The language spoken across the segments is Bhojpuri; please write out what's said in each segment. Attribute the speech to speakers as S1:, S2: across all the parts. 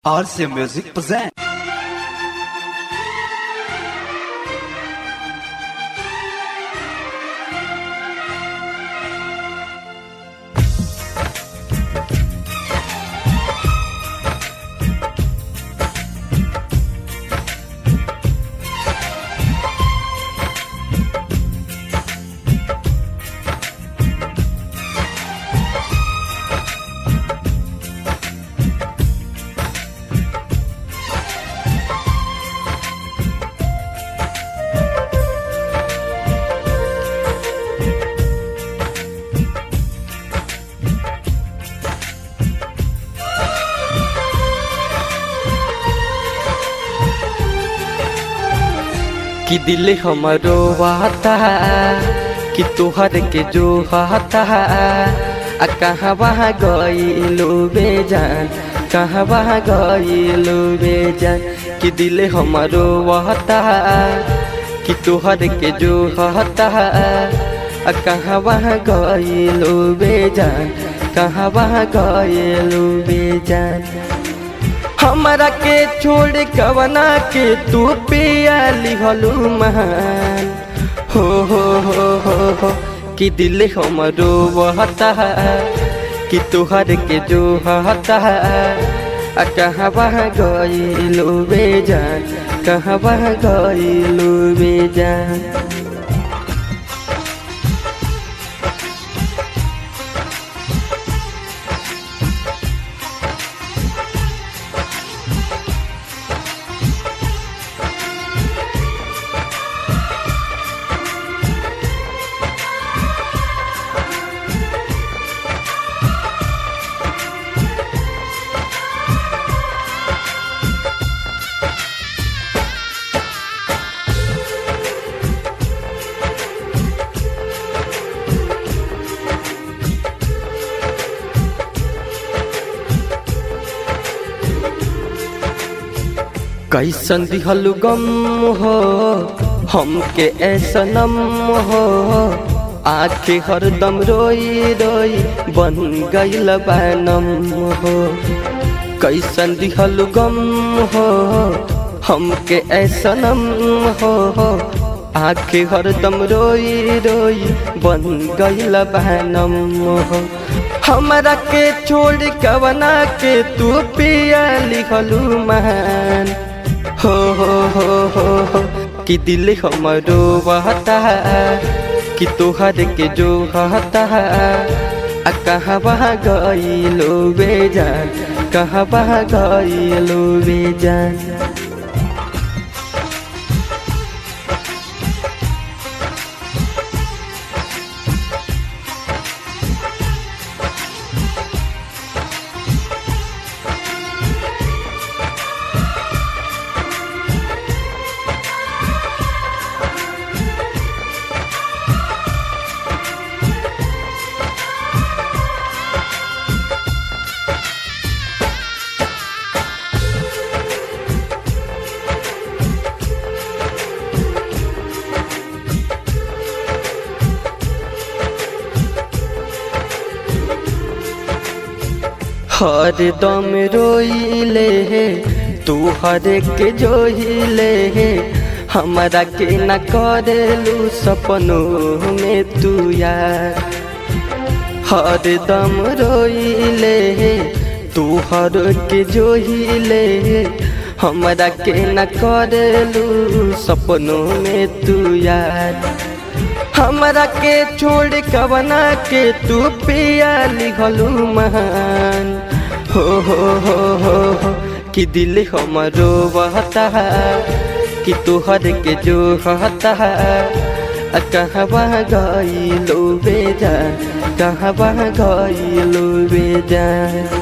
S1: RC Music present.
S2: कि दिल हमरो वाता कि तोहर के जो हाता आ कहाँ वहाँ गईलू बेजान कहाँ वहाँ गईलू बेजान कि दिल हमरो वाता कि तोहर के जो हाता आ कहाँ वहाँ गईलू बेजान कहाँ वहाँ गईलू बेजान हमरा के छोड़ कवना के तू पियाली हलू महान हो हो हो हो हो कि दिल हमरो बहता कि तुहर के जो हता आ कहाँ वहाँ गईलू बेजान कहाँ वहाँ गईलू बेजान कैसन दिहलु गम हो हमके ऐसनम हो आखे हरदम रोई रोई बन गईल बनम हो कैसन दिहलु गम हो हमके ऐसनम हो आखे हरदम रोई रोई बन गईल बनम हो हमरा के छोड़ कवना के तू पिया लिखलू महान हो हो हो हो हो कि दिल हमरो बहता कि तोहर के जो हता आ कहाँ वहाँ गईलो बेजान कहाँ वहाँ गईलो बेजान हर दम रोइले हे तू हर के जोहिले हे हमरा के न करेलू सपनों में तू यार हर दम रोइले हे तू हर के जोहिले हे हमरा के न करेलू सपनों में तू यार हमरा के छोड़ कवना के तू पिया लिखलू महान हो हो हो हो हो कि दिल हमरो बहता कि तुहर के जो हता आ कहाँ वहाँ गईलो बेजान कहाँ वहाँ गईलो बेजान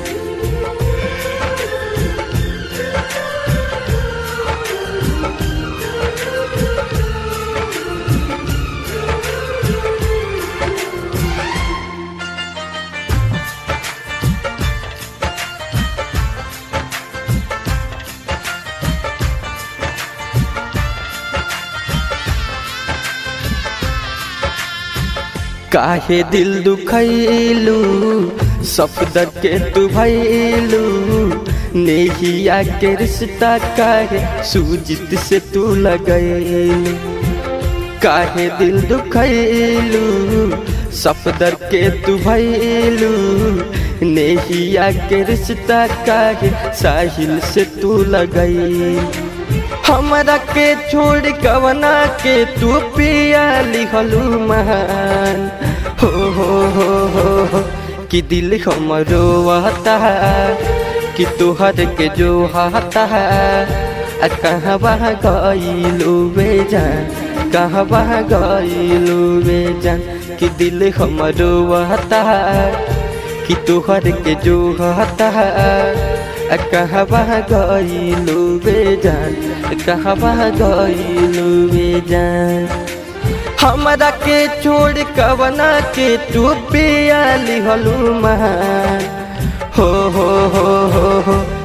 S2: काहे दिल दुखैलू सफदर के तू भैलू नेहिया के रिश्ता काहे सूजित से तू लगैलू काहे दिल दुखैलू सफदर के तू भैलू नेहिया के रिश्ता काहे साहिल से तू लगई हमरा के छोड़ कवना के तू पिया लिखलू महान हो हो हो हो हो कि दिल हमरो आता कि तुहर के जो हाता आ कहाँ बह गईलू वे जान कहाँ बह गईलू वे जान कि दिल हमरो आता कि तुहर के जो हाता आ कहाँ बह गईलू वे जान कहाँ बह गईलू वे जान हमरा के छोड़ कवना के तू पिया लिहलू महान हो हो हो हो हो